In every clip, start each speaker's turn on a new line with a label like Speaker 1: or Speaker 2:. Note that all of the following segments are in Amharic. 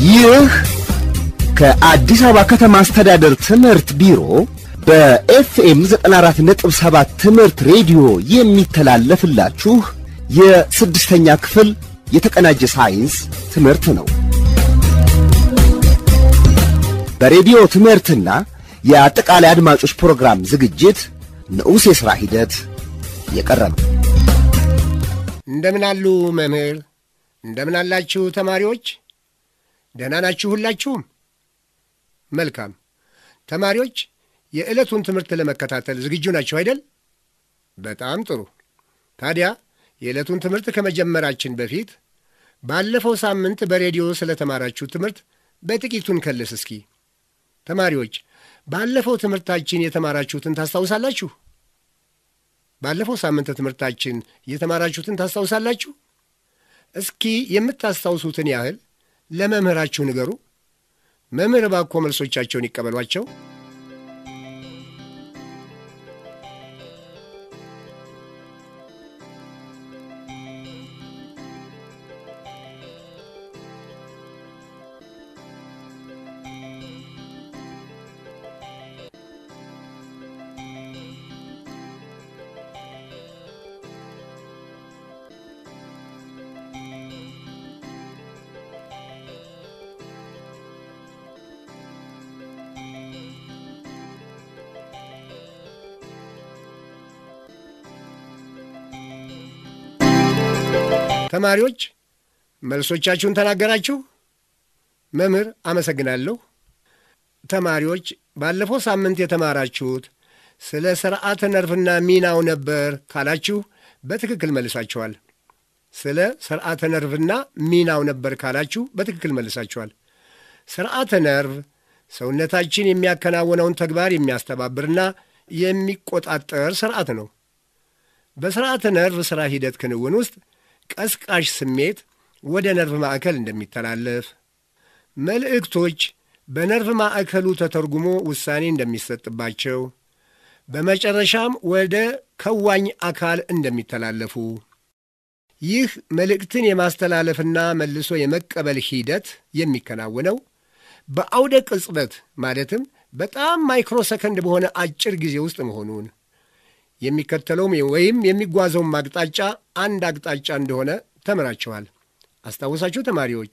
Speaker 1: ይህ ከአዲስ አበባ ከተማ አስተዳደር ትምህርት ቢሮ በኤፍኤም 94.7 ትምህርት ሬዲዮ የሚተላለፍላችሁ የስድስተኛ ክፍል የተቀናጀ ሳይንስ ትምህርት ነው። በሬዲዮ ትምህርትና የአጠቃላይ አድማጮች ፕሮግራም ዝግጅት ንዑስ የሥራ ሂደት የቀረበ
Speaker 2: እንደምን አሉ መምህር? እንደምን አላችሁ ተማሪዎች? ደህና ናችሁ ሁላችሁም? መልካም ተማሪዎች፣ የዕለቱን ትምህርት ለመከታተል ዝግጁ ናችሁ አይደል? በጣም ጥሩ። ታዲያ የዕለቱን ትምህርት ከመጀመራችን በፊት ባለፈው ሳምንት በሬዲዮ ስለ ተማራችሁ ትምህርት በጥቂቱን ከልስ እስኪ። ተማሪዎች ባለፈው ትምህርታችን የተማራችሁትን ታስታውሳላችሁ? ባለፈው ሳምንት ትምህርታችን የተማራችሁትን ታስታውሳላችሁ? እስኪ የምታስታውሱትን ያህል ለመምህራችሁ ንገሩ። መምህር እባክዎ መልሶቻቸውን ይቀበሏቸው። ተማሪዎች መልሶቻችሁን ተናገራችሁ? መምህር አመሰግናለሁ። ተማሪዎች ባለፈው ሳምንት የተማራችሁት ስለ ስርዓተ ነርቭና ሚናው ነበር ካላችሁ በትክክል መልሳችኋል። ስለ ስርዓተ ነርቭና ሚናው ነበር ካላችሁ በትክክል መልሳችኋል። ስርዓተ ነርቭ ሰውነታችን የሚያከናውነውን ተግባር የሚያስተባብርና የሚቆጣጠር ስርዓት ነው። በስርዓተ ነርቭ ሥራ ሂደት ክንውን ውስጥ ቀስቃሽ ስሜት ወደ ነርቭ ማዕከል እንደሚተላለፍ፣ መልእክቶች በነርቭ ማዕከሉ ተተርጉሞ ውሳኔ እንደሚሰጥባቸው፣ በመጨረሻም ወደ ከዋኝ አካል እንደሚተላለፉ፣ ይህ መልእክትን የማስተላለፍና መልሶ የመቀበል ሂደት የሚከናወነው በአውደ ቅጽበት ማለትም በጣም ማይክሮ ሰከንድ በሆነ አጭር ጊዜ ውስጥ መሆኑን የሚከተለውም ወይም የሚጓዘውም አቅጣጫ አንድ አቅጣጫ እንደሆነ ተምራችኋል። አስታውሳችሁ ተማሪዎች?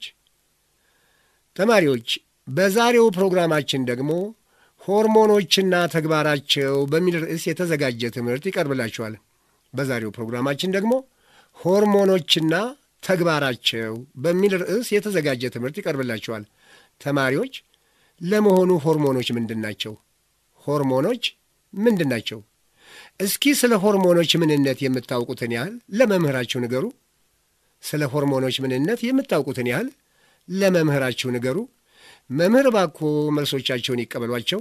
Speaker 2: ተማሪዎች በዛሬው ፕሮግራማችን ደግሞ ሆርሞኖችና ተግባራቸው በሚል ርዕስ የተዘጋጀ ትምህርት ይቀርብላችኋል። በዛሬው ፕሮግራማችን ደግሞ ሆርሞኖችና ተግባራቸው በሚል ርዕስ የተዘጋጀ ትምህርት ይቀርብላችኋል። ተማሪዎች ለመሆኑ ሆርሞኖች ምንድን ናቸው? ሆርሞኖች ምንድን ናቸው? እስኪ ስለ ሆርሞኖች ምንነት የምታውቁትን ያህል ለመምህራችሁ ንገሩ። ስለ ሆርሞኖች ምንነት የምታውቁትን ያህል ለመምህራችሁ ንገሩ። መምህር እባክዎ መልሶቻቸውን ይቀበሏቸው።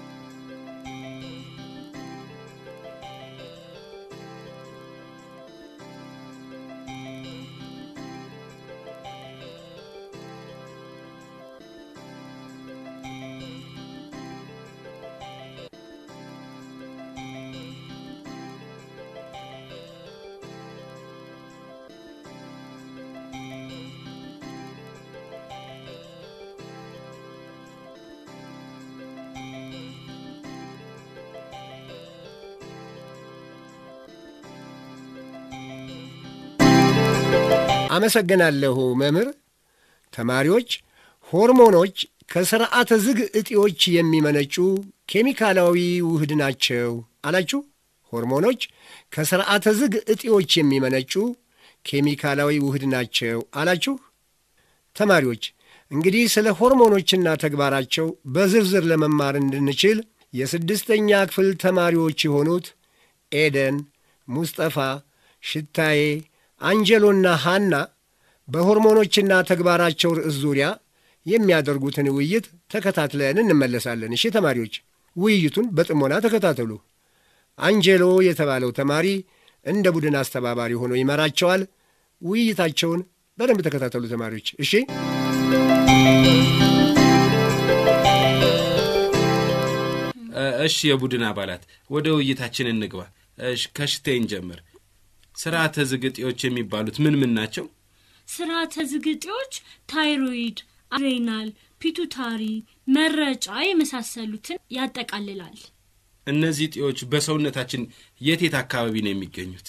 Speaker 2: አመሰግናለሁ መምህር። ተማሪዎች ሆርሞኖች ከስርዓተ ዝግ እጢዎች የሚመነጩ ኬሚካላዊ ውህድ ናቸው አላችሁ። ሆርሞኖች ከስርዓተ ዝግ እጢዎች የሚመነጩ ኬሚካላዊ ውህድ ናቸው አላችሁ። ተማሪዎች እንግዲህ ስለ ሆርሞኖችና ተግባራቸው በዝርዝር ለመማር እንድንችል የስድስተኛ ክፍል ተማሪዎች የሆኑት ኤደን፣ ሙስጠፋ፣ ሽታዬ አንጀሎና ሃና በሆርሞኖችና ተግባራቸው ርዕስ ዙሪያ የሚያደርጉትን ውይይት ተከታትለን እንመለሳለን። እሺ ተማሪዎች ውይይቱን በጥሞና ተከታተሉ። አንጀሎ የተባለው ተማሪ እንደ ቡድን አስተባባሪ ሆኖ ይመራቸዋል። ውይይታቸውን በደንብ ተከታተሉ ተማሪዎች። እሺ
Speaker 3: እሺ የቡድን አባላት ወደ ውይይታችን እንግባ። እሺ ከሽቴን ጀምር። ስርዓተ ዝግጤዎች የሚባሉት ምን ምን ናቸው?
Speaker 4: ስርዓተ ዝግጤዎች ታይሮይድ፣ አድሬናል፣ ፒቱታሪ፣ መረጫ የመሳሰሉትን ያጠቃልላል።
Speaker 3: እነዚህ እጢዎች በሰውነታችን የት የት አካባቢ ነው የሚገኙት?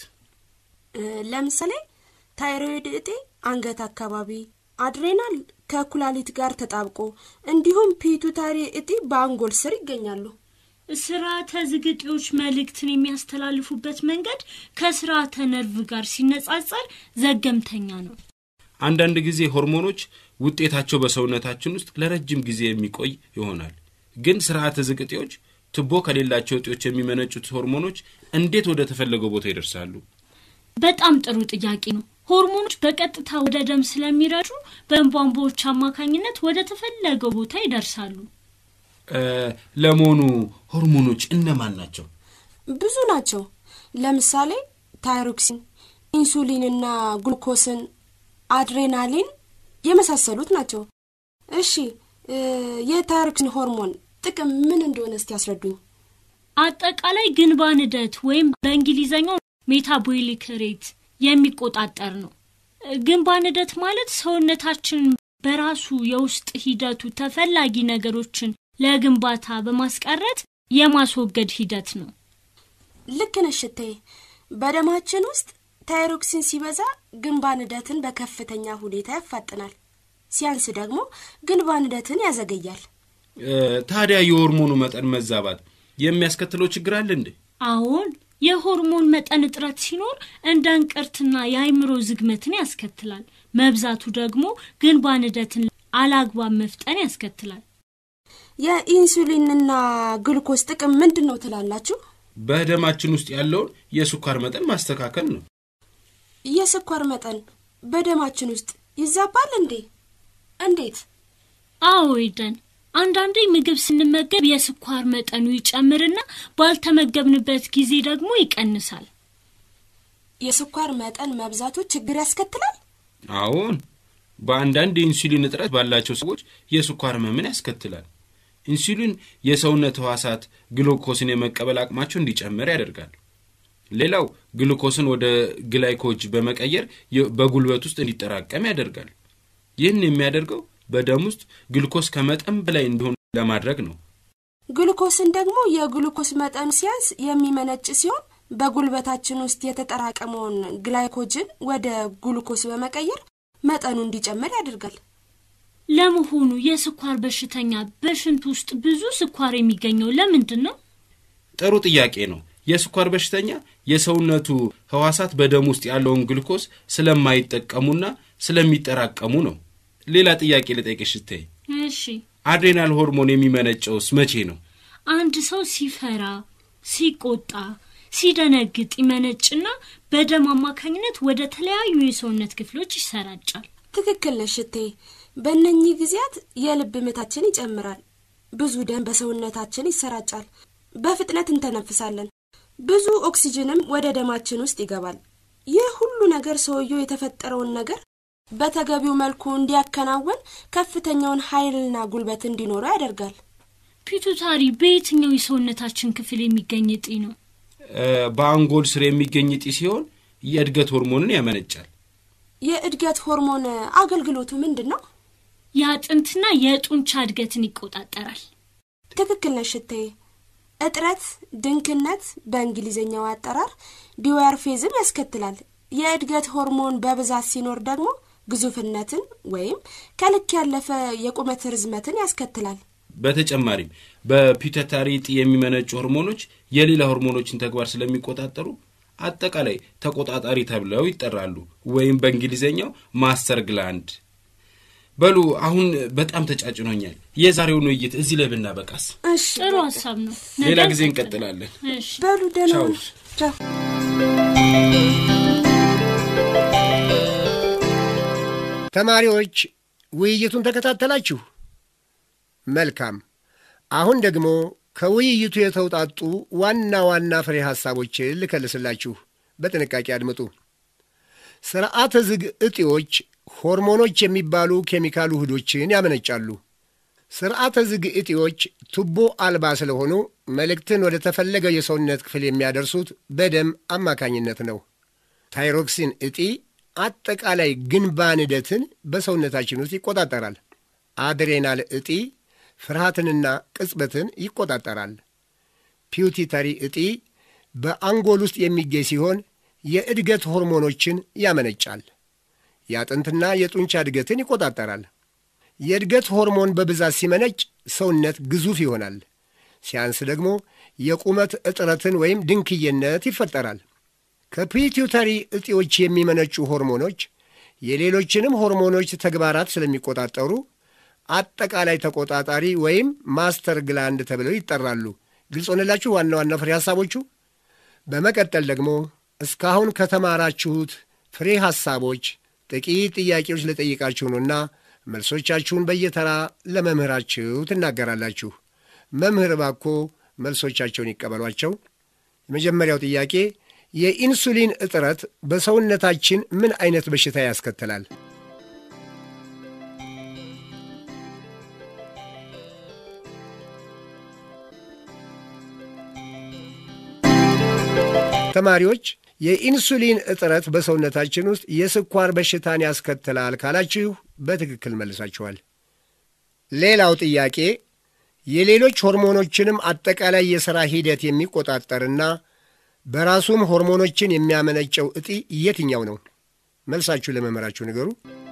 Speaker 5: ለምሳሌ ታይሮይድ እጢ አንገት አካባቢ፣ አድሬናል ከኩላሊት ጋር ተጣብቆ እንዲሁም ፒቱታሪ እጢ በአንጎል ስር ይገኛሉ።
Speaker 4: ስርዓተ ዝግ እጢዎች መልእክትን የሚያስተላልፉበት መንገድ ከስርዓተ ነርቭ ጋር ሲነጻጸር ዘገምተኛ ነው።
Speaker 3: አንዳንድ ጊዜ ሆርሞኖች ውጤታቸው በሰውነታችን ውስጥ ለረጅም ጊዜ የሚቆይ ይሆናል። ግን ስርዓተ ዝግ እጢዎች ቱቦ ከሌላቸው እጢዎች የሚመነጩት ሆርሞኖች እንዴት ወደ ተፈለገው ቦታ ይደርሳሉ?
Speaker 4: በጣም ጥሩ ጥያቄ ነው። ሆርሞኖች በቀጥታ ወደ ደም ስለሚረጩ በደም ቧንቧዎች አማካኝነት ወደ ተፈለገው ቦታ ይደርሳሉ።
Speaker 3: ለመሆኑ ሆርሞኖች እነማን ናቸው?
Speaker 5: ብዙ ናቸው። ለምሳሌ ታይሮክሲን፣ ኢንሱሊንና ግሉኮስን፣ አድሬናሊን የመሳሰሉት ናቸው። እሺ የታይሮክሲን ሆርሞን ጥቅም ምን እንደሆነ እስቲ ያስረዱኝ።
Speaker 4: አጠቃላይ ግንባ ንደት ወይም በእንግሊዘኛው ሜታቦሊክ ሬት የሚቆጣጠር ነው። ግንባ ንደት ማለት ሰውነታችን በራሱ የውስጥ ሂደቱ ተፈላጊ ነገሮችን ለግንባታ በማስቀረት የማስወገድ ሂደት ነው።
Speaker 5: ልክ ነሽ እቴ። በደማችን ውስጥ ታይሮክሲን ሲበዛ ግንባ ንደትን በከፍተኛ ሁኔታ ያፋጥናል፣ ሲያንስ ደግሞ ግንባ ንደትን ያዘገያል።
Speaker 3: ታዲያ የሆርሞኑ መጠን መዛባት የሚያስከትለው ችግር አለ እንዴ?
Speaker 4: አዎን፣ የሆርሞን መጠን እጥረት ሲኖር እንደ እንቅርትና የአይምሮ ዝግመትን ያስከትላል። መብዛቱ ደግሞ ግንባ ንደትን አላግባብ መፍጠን ያስከትላል።
Speaker 5: የኢንሱሊንና ግሉኮስ ጥቅም ምንድን ነው ትላላችሁ?
Speaker 3: በደማችን ውስጥ ያለውን የስኳር መጠን ማስተካከል ነው።
Speaker 5: የስኳር መጠን በደማችን ውስጥ ይዛባል እንዴ? እንዴት?
Speaker 4: አዎ ይደን አንዳንዴ ምግብ ስንመገብ የስኳር መጠኑ ይጨምርና ባልተመገብንበት ጊዜ ደግሞ ይቀንሳል።
Speaker 5: የስኳር መጠን መብዛቱ ችግር ያስከትላል?
Speaker 3: አዎን፣ በአንዳንድ የኢንሱሊን እጥረት ባላቸው ሰዎች የስኳር ህመምን ያስከትላል። ኢንሱሊን የሰውነት ህዋሳት ግሉኮስን የመቀበል አቅማቸው እንዲጨምር ያደርጋል። ሌላው ግሉኮስን ወደ ግላይኮጅ በመቀየር በጉልበት ውስጥ እንዲጠራቀም ያደርጋል። ይህን የሚያደርገው በደም ውስጥ ግሉኮስ ከመጠን በላይ እንዲሆን ለማድረግ ነው።
Speaker 5: ግሉኮስን ደግሞ የግሉኮስ መጠን ሲያንስ የሚመነጭ ሲሆን በጉልበታችን ውስጥ የተጠራቀመውን ግላይኮጅን ወደ ግሉኮስ በመቀየር መጠኑ እንዲጨምር ያደርጋል።
Speaker 4: ለመሆኑ የስኳር በሽተኛ በሽንት ውስጥ ብዙ ስኳር የሚገኘው ለምንድን ነው?
Speaker 3: ጥሩ ጥያቄ ነው። የስኳር በሽተኛ የሰውነቱ ህዋሳት በደም ውስጥ ያለውን ግሉኮስ ስለማይጠቀሙና ስለሚጠራቀሙ ነው። ሌላ ጥያቄ ልጠይቅሽ እቴ።
Speaker 4: እሺ፣
Speaker 3: አድሬናል ሆርሞን የሚመነጨውስ መቼ ነው?
Speaker 4: አንድ ሰው ሲፈራ፣ ሲቆጣ፣ ሲደነግጥ ይመነጭና በደም አማካኝነት ወደ ተለያዩ የሰውነት ክፍሎች ይሰራጫል።
Speaker 5: ትክክል ነሽ እቴ። በእነኚህ ጊዜያት የልብ ምታችን ይጨምራል፣ ብዙ ደም በሰውነታችን ይሰራጫል፣ በፍጥነት እንተነፍሳለን፣ ብዙ ኦክሲጅንም ወደ ደማችን ውስጥ ይገባል። ይህ ሁሉ ነገር ሰውየው የተፈጠረውን ነገር በተገቢው መልኩ እንዲያከናውን ከፍተኛውን ኃይልና ጉልበት እንዲኖረው ያደርጋል።
Speaker 4: ፒቱታሪ በየትኛው የሰውነታችን ክፍል የሚገኝ እጢ ነው?
Speaker 3: በአንጎል ስር የሚገኝ እጢ ሲሆን የእድገት ሆርሞንን ያመነጫል።
Speaker 5: የእድገት ሆርሞን አገልግሎቱ ምንድን ነው?
Speaker 4: የአጥንትና የጡንቻ እድገትን ይቆጣጠራል።
Speaker 5: ትክክል ነሽ እቴ። እጥረት፣ ድንክነት በእንግሊዝኛው አጠራር ዲዋርፌዝም ያስከትላል። የእድገት ሆርሞን በብዛት ሲኖር ደግሞ ግዙፍነትን ወይም ከልክ ያለፈ የቁመት ርዝመትን ያስከትላል።
Speaker 3: በተጨማሪም በፒቱታሪ እጢ የሚመነጩ ሆርሞኖች የሌላ ሆርሞኖችን ተግባር ስለሚቆጣጠሩ አጠቃላይ ተቆጣጣሪ ተብለው ይጠራሉ፣ ወይም በእንግሊዝኛው ማስተር ግላንድ። በሉ አሁን በጣም ተጫጭኖኛል። የዛሬውን ውይይት እዚህ ላይ ብናበቃስ?
Speaker 5: እሺ
Speaker 4: ጥሩ
Speaker 5: በቃ።
Speaker 4: ሀሳብ ነው።
Speaker 3: ሌላ
Speaker 4: ነገ
Speaker 3: ጊዜ
Speaker 4: እንቀጥላለን።
Speaker 3: እንቀጥላለን።
Speaker 4: እሺ
Speaker 5: በሉ ደህና
Speaker 3: ቻው።
Speaker 5: ሁኑ። ቻው።
Speaker 2: ተማሪዎች ውይይቱን ተከታተላችሁ? መልካም። አሁን ደግሞ ከውይይቱ የተውጣጡ ዋና ዋና ፍሬ ሐሳቦችን ልከልስላችሁ። በጥንቃቄ አድምጡ። ስርዓተ ዝግ እጢዎች ሆርሞኖች የሚባሉ ኬሚካል ውህዶችን ያመነጫሉ። ስርዓተ ዝግ እጢዎች ቱቦ አልባ ስለሆኑ መልእክትን ወደ ተፈለገው የሰውነት ክፍል የሚያደርሱት በደም አማካኝነት ነው። ታይሮክሲን እጢ አጠቃላይ ግንባ ንደትን በሰውነታችን ውስጥ ይቆጣጠራል። አድሬናል እጢ ፍርሃትንና ቅጽበትን ይቆጣጠራል። ፒዩቲተሪ እጢ በአንጎል ውስጥ የሚገኝ ሲሆን የእድገት ሆርሞኖችን ያመነጫል። የአጥንትና የጡንቻ እድገትን ይቆጣጠራል። የእድገት ሆርሞን በብዛት ሲመነጭ ሰውነት ግዙፍ ይሆናል። ሲያንስ ደግሞ የቁመት እጥረትን ወይም ድንክዬነት ይፈጠራል። ከፒቱተሪ እጢዎች የሚመነጩ ሆርሞኖች የሌሎችንም ሆርሞኖች ተግባራት ስለሚቆጣጠሩ አጠቃላይ ተቆጣጣሪ ወይም ማስተር ግላንድ ተብለው ይጠራሉ። ግልጽ ሆነላችሁ ዋና ዋና ፍሬ ሐሳቦቹ። በመቀጠል ደግሞ እስካሁን ከተማራችሁት ፍሬ ሐሳቦች ጥቂት ጥያቄዎች ልጠይቃችሁ ነውና መልሶቻችሁን በየተራ ለመምህራችሁ ትናገራላችሁ። መምህር ባኮ መልሶቻቸውን ይቀበሏቸው። የመጀመሪያው ጥያቄ የኢንሱሊን እጥረት በሰውነታችን ምን አይነት በሽታ ያስከትላል? ተማሪዎች የኢንሱሊን እጥረት በሰውነታችን ውስጥ የስኳር በሽታን ያስከትላል ካላችሁ በትክክል መልሳችኋል። ሌላው ጥያቄ የሌሎች ሆርሞኖችንም አጠቃላይ የሥራ ሂደት የሚቆጣጠርና በራሱም ሆርሞኖችን የሚያመነጨው እጢ የትኛው ነው? መልሳችሁ ለመምህራችሁ ንገሩ።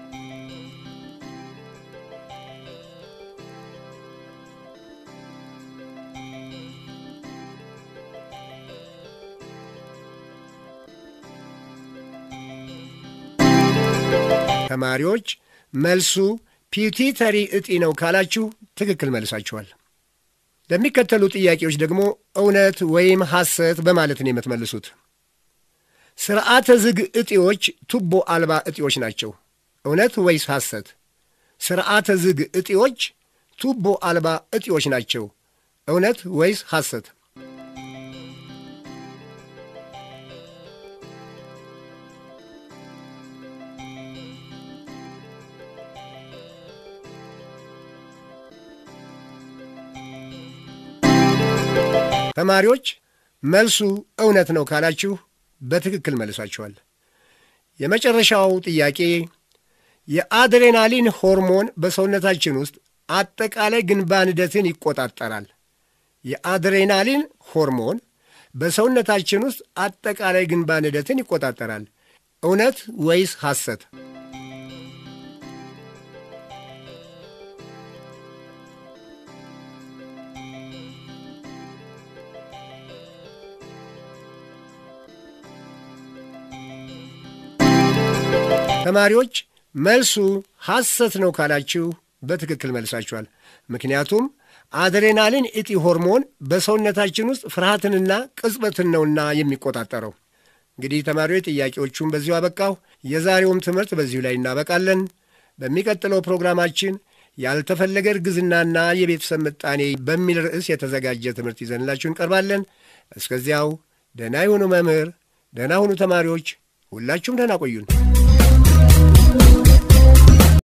Speaker 2: ተማሪዎች መልሱ ፒዩቲተሪ እጢ ነው ካላችሁ ትክክል መልሳችኋል። ለሚከተሉ ጥያቄዎች ደግሞ እውነት ወይም ሐሰት በማለት ነው የምትመልሱት። ስርዓተ ዝግ እጢዎች ቱቦ አልባ እጢዎች ናቸው። እውነት ወይስ ሐሰት? ስርዓተ ዝግ እጢዎች ቱቦ አልባ እጢዎች ናቸው። እውነት ወይስ ሐሰት? ተማሪዎች መልሱ እውነት ነው ካላችሁ በትክክል መልሳችኋል። የመጨረሻው ጥያቄ የአድሬናሊን ሆርሞን በሰውነታችን ውስጥ አጠቃላይ ግንባር ሂደትን ይቆጣጠራል። የአድሬናሊን ሆርሞን በሰውነታችን ውስጥ አጠቃላይ ግንባር ሂደትን ይቆጣጠራል። እውነት ወይስ ሐሰት? ተማሪዎች መልሱ ሐሰት ነው ካላችሁ በትክክል መልሳችኋል። ምክንያቱም አድሬናሊን እጢ ሆርሞን በሰውነታችን ውስጥ ፍርሃትንና ቅጽበትን ነውና የሚቆጣጠረው። እንግዲህ ተማሪዎች ጥያቄዎቹን በዚሁ አበቃሁ። የዛሬውም ትምህርት በዚሁ ላይ እናበቃለን። በሚቀጥለው ፕሮግራማችን ያልተፈለገ እርግዝናና የቤተሰብ ምጣኔ በሚል ርዕስ የተዘጋጀ ትምህርት ይዘንላችሁ እንቀርባለን። እስከዚያው ደህና ይሁኑ መምህር፣ ደህና ሁኑ ተማሪዎች፣ ሁላችሁም ደህና ቆዩን።